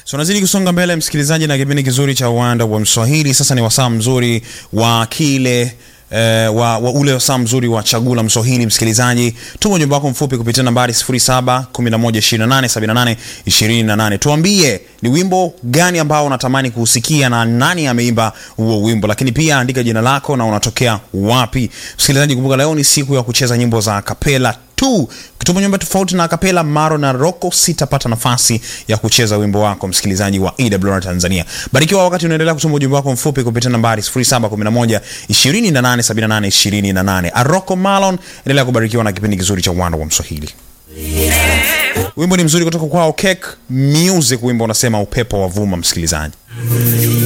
So nazidi kusonga mbele msikilizaji, na kipindi kizuri cha uwanda wa Mswahili. Sasa ni wasaa mzuri wa kile Eh, wa, wa ule wasaa mzuri wa chagula Mswahili. Msikilizaji, tuma ujumbe wako mfupi kupitia nambari 0711287828. Tuambie ni wimbo gani ambao unatamani kuusikia na nani ameimba huo wimbo, lakini pia andika jina lako na unatokea wapi. Msikilizaji, kumbuka leo ni siku ya kucheza nyimbo za kapela tu. Ukituma nyumba tofauti na kapela Maro na Roko, sitapata nafasi ya kucheza wimbo wako, msikilizaji wa EWR Tanzania. Barikiwa wakati unaendelea kutuma ujumbe wako mfupi kupitia nambari 0711 2878 28. Aroko Malon, endelea kubarikiwa na kipindi kizuri cha uwanda wa Mswahili. Wimbo ni mzuri kutoka kwao Cake Music, wimbo unasema upepo wa vuma, msikilizaji.